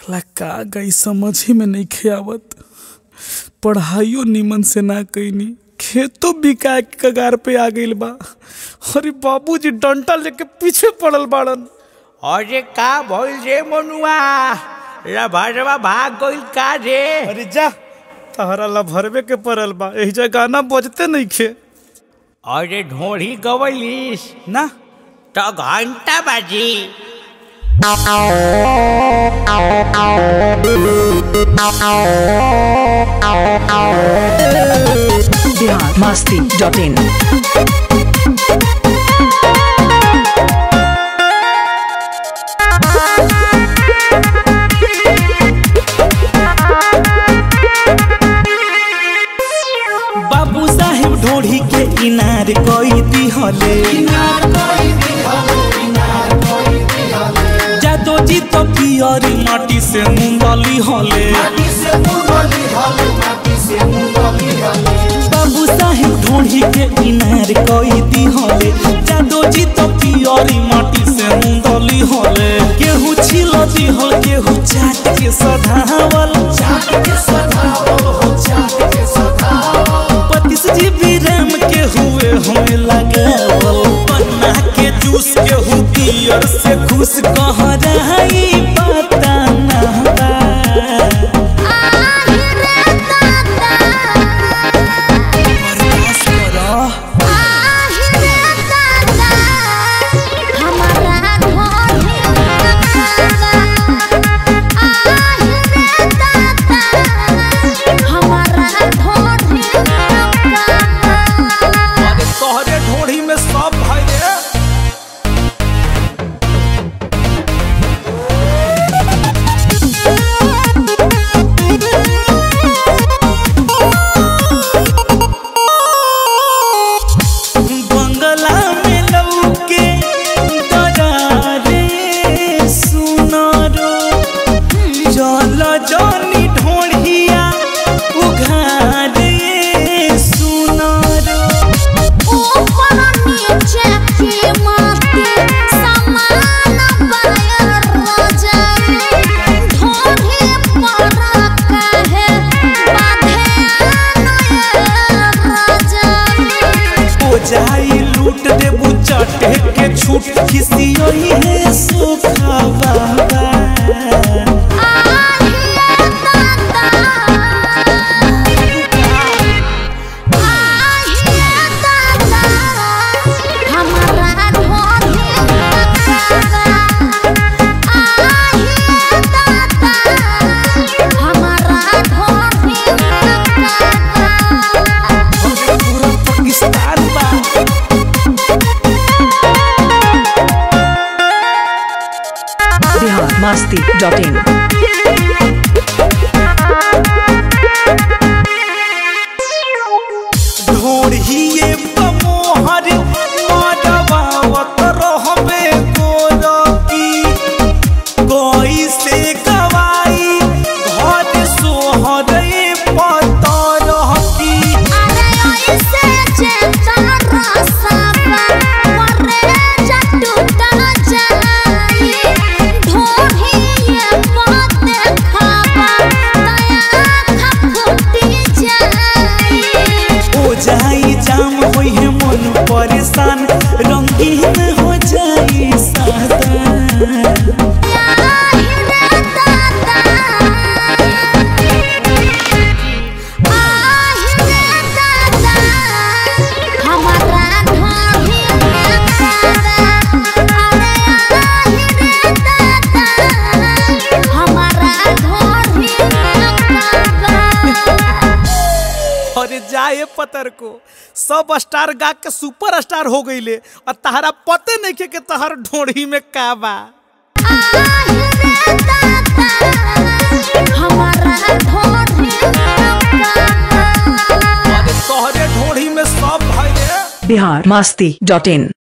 साला का गई समझ ही में नहीं आवत पढ़ाइयो निमन से ना कैनी खेतो बिका के कगार पे आ गइल बा अरे बाबूजी डंटा लेके पीछे पड़ल बाड़न अरे का भइल रे मनुआ रभरवा भाग गइल का रे अरे जा तहरा ला भरवे के पड़ल बा एही जा गाना बजते नहीं खे अरे ढोढ़ी गवलिस ना तो घंटा बाजी बिहार मस्ती डॉट इन बाबू साहेब ढोढ़ी के इनार कोई दिहले जादो जी तो पियरी माटी से मुंदली हले बाबू साहेब ढोढ़ी के इनार कोई दिहले जादो जी तो पियरी माटी से मुंदली हले केहू छिल दिहल केहू चाट के सधावल चाट के सधावल हो चाट के सधावल पतिस जी भी राम के हुए होए लगावल पन्ना के जूस के हु पियर से खुश कह रही पता ना बा। बर्दाश्त करो अरे तोहरे ढोढ़ी में सब भाई रे बंगला में लौके दरारे सुनारो चल जानी ढोढ़िया उघारे सुनारो हो जाई लूट देबू चटे के छूट खिसियोई है सुखा बाबा पूरा पाकिस्तान बा बिहार मस्ती डॉट इन ढोढ़िए बमोहर मरवावत रहबे गोरकी कोई से गवाई घर सोहरे पतर हकी हो जाई जाम होई है मन परेशान रंगीन हो जाई सादा अरे जाए पतर को सब स्टार गा के सुपर स्टार हो गईले और तहरा पते नहीं के कि तहर ढोढ़ी में का बा अरे तोहरे ढोढ़ी में सब भाई रे बिहार मस्ती डॉट इन